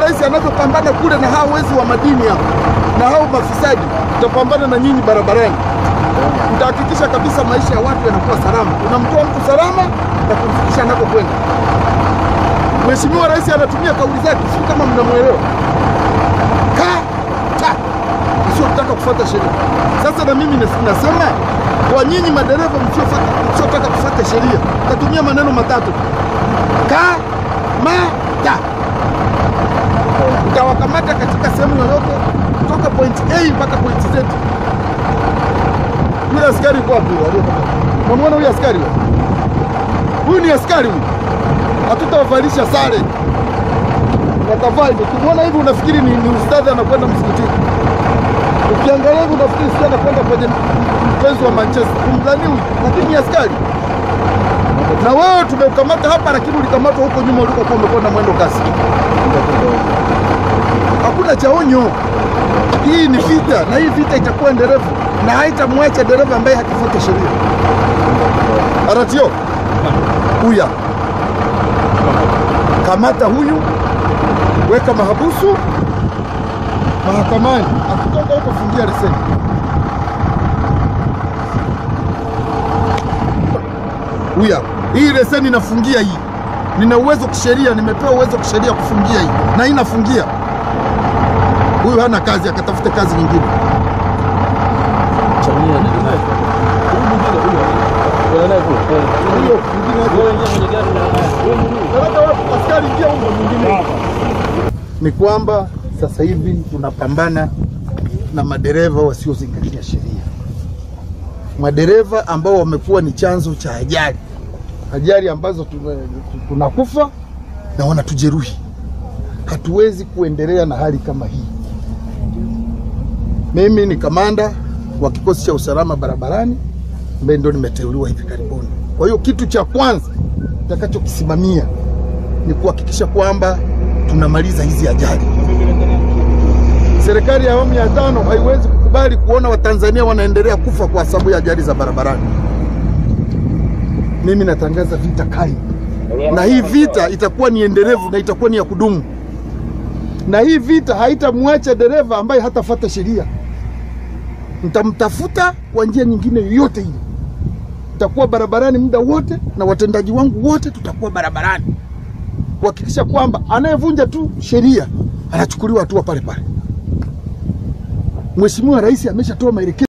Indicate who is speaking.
Speaker 1: Rais anavyopambana kule na hao wezi wa madini hao na hao mafisadi, tutapambana na nyinyi barabarani. Tutahakikisha kabisa maisha ya watu yanakuwa salama, unamtoa mtu salama na kumfikisha anakokwenda. Mheshimiwa Rais anatumia kauli zake, si kama mnamwelewa kata msiotaka kufuata sheria. Sasa na mimi nas- nasema kwa nyinyi madereva msiofuata- msiotaka kufuata sheria, tatumia maneno matatu kamata. Utawakamata katika sehemu yoyote kutoka point A mpaka point Z. Yule askari yuko wapi? yule aliyekamata? Unamwona huyu askari huyu? Huyu ni askari huyu, hatutawavalisha sare watavaa hivyo. Ukimwona hivi unafikiri ni, ni ustadhi anakwenda msikitini. Ukiangalia hivi unafikiri sio anakwenda kwenye mpenzi wa Manchester. Umdhani huyu, lakini ni askari. Na wewe tumeukamata hapa, lakini ulikamatwa huko nyuma ulikokuwa umekwenda mwendo kasi. Hakuna cha onyo. Hii ni vita, na hii vita itakuwa endelevu na haitamwacha dereva ambaye hakifuata sheria. Aratio huya kamata huyu, weka mahabusu mahakamani, akitoka huko fungia leseni. Huya, hii leseni inafungia hii. Nina uwezo kisheria, nimepewa uwezo kisheria kufungia hii, na hii inafungia. Huyu hana kazi, akatafute kazi nyingine. Huyo mwingine aje. Askari, ingia huko mwingine. Ni kwamba sasa hivi tunapambana na madereva wasiozingatia sheria, madereva ambao wamekuwa ni chanzo cha ajali, ajali ambazo tume- tunakufa na wanatujeruhi. Hatuwezi kuendelea na hali kama hii. Mimi ni kamanda wa kikosi cha usalama barabarani ambaye ndio nimeteuliwa hivi karibuni. Kwa hiyo kitu cha kwanza nitakachokisimamia ni kuhakikisha kwamba tunamaliza hizi ajali. Serikali ya awamu ya tano haiwezi kukubali kuona Watanzania wanaendelea kufa kwa sababu ya ajali za barabarani. Mimi natangaza vita kali, na hii vita itakuwa ni endelevu na itakuwa ni ya kudumu, na hii vita haitamwacha dereva ambaye hatafuata sheria. Nitamtafuta kwa njia nyingine yoyote ile, nitakuwa barabarani muda wote, na watendaji wangu wote tutakuwa barabarani kuhakikisha kwamba anayevunja tu sheria anachukuliwa hatua pale pale. Mheshimiwa Rais ameshatoa maelekezo